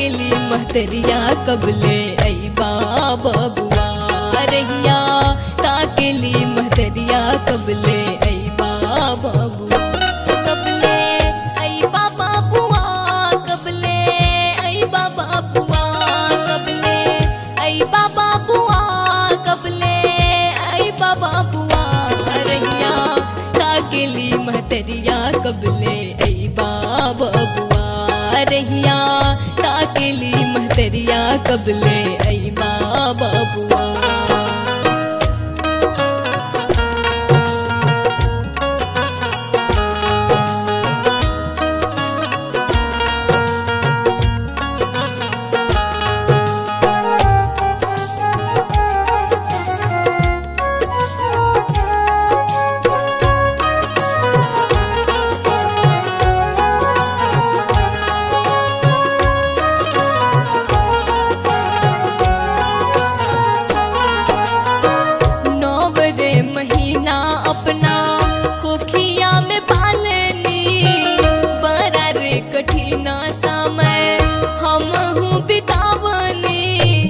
ताकेली महतरिया कबले आई बबुआ रहिया ताकेली महतरिया कबले आई बबुआ कबले आई बाबा बुआ कबले आई बाबा बुआ कबले आई बाबा बुआ कबले आई बाबा बुआ रहिया ताकेली महतरिया कबले आई बाबा बुआ रहिया ताकेली महतरिया कबले आई बाबा बुआ नौवरे महीना अपना कोखिया में पालनी बड़ा रे कठिना समय हम हूँ बितावनी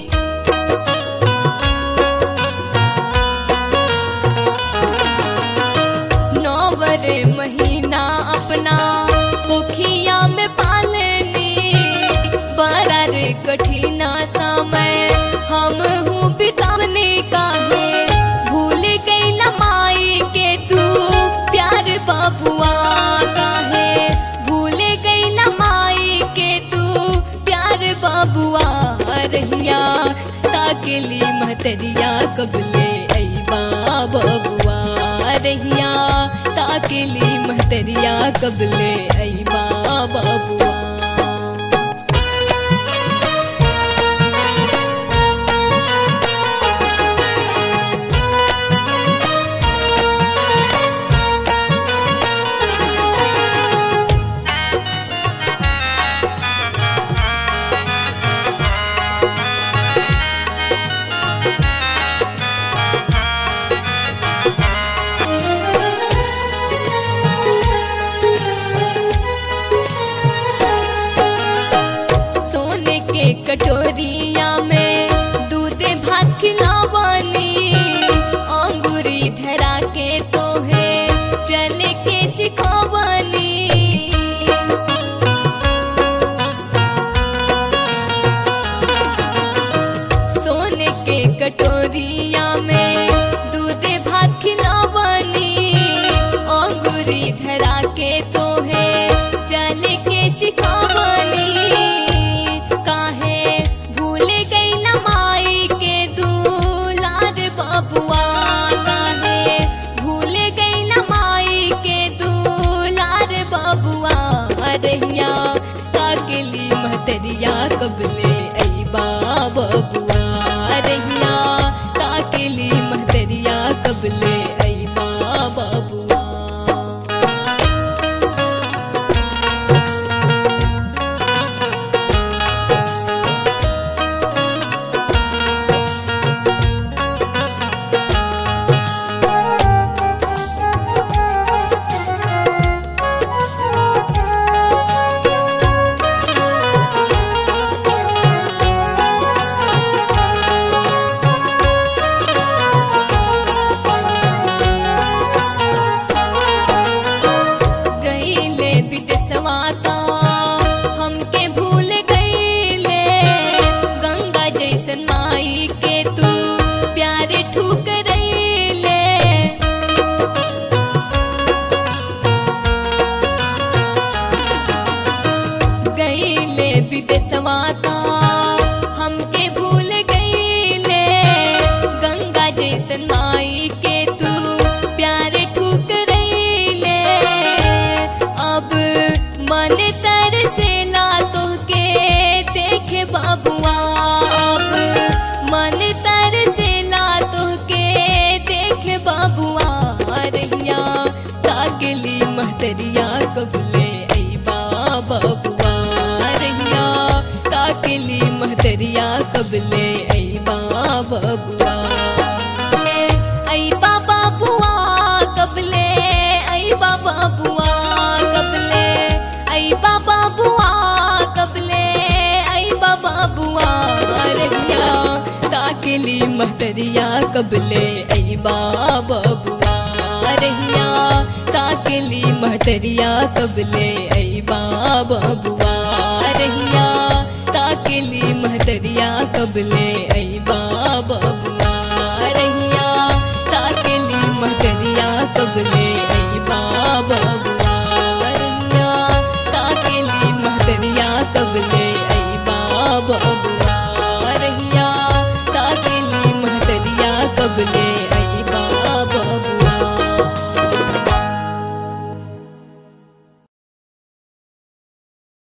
नौवरे महीना अपना कोखिया में पालनी बड़ा रे कठिना समय हम हूँ बितावने का है भूल गई लमाई के तू प्यार बाबुआ का है भूल गई लमाई के तू प्यार बाबुआ रहिया ताकेली महतरिया कबले आई बाबुआ रहिया ताकेली महतरिया कबले आई बाबुआ सोने के कटोरिया में दूध भात खिलावानी अंगूरी धरा के तो है चल के सिखावानी सोने के कटोरिया में दूध भात खिलावानी अंगूरी धरा के तो है चल के सिखावानी काहे भूल गई लमाई के दूलार बबुआ काहे भूल गई लमाई के दूलार बबुआ रहिया काकेली महतरिया कबले आई बबुआ रहिया काकेली महतरिया कबले आई बबुआ गईले विदेशवा ता हमके भूल गईले गंगा जैसन माई के तू प्यारे ठुक रईले गईले विदेशवा ता हमके भूल गईले गंगा जैसन माई के तू प्यारे ठुक रईले अब मन तर से ला तोहके देखे बाबुआ अब मन तर से ला तोहके देखे बाबुआ रहिया ताकली महतरिया कबले आई बाबुआ रहिया ताकली महतरिया कबले आई बाबुआ आई बाबा बुआ कबले आई बाबा बुआ कबले आई बाबा बुआ कबले आई बाबा बाबुआ रहिया ताकेली महतरिया कबले ऐ बाबुआ रहिया ताकेली महतरिया कबले ऐ बाबुआ रहिया ताकेली महतरिया कबले ऐ बाबुआ रहिया ताकेली महतरिया कबले ऐ बाबुआ रहिया ताकेली महतरिया कबले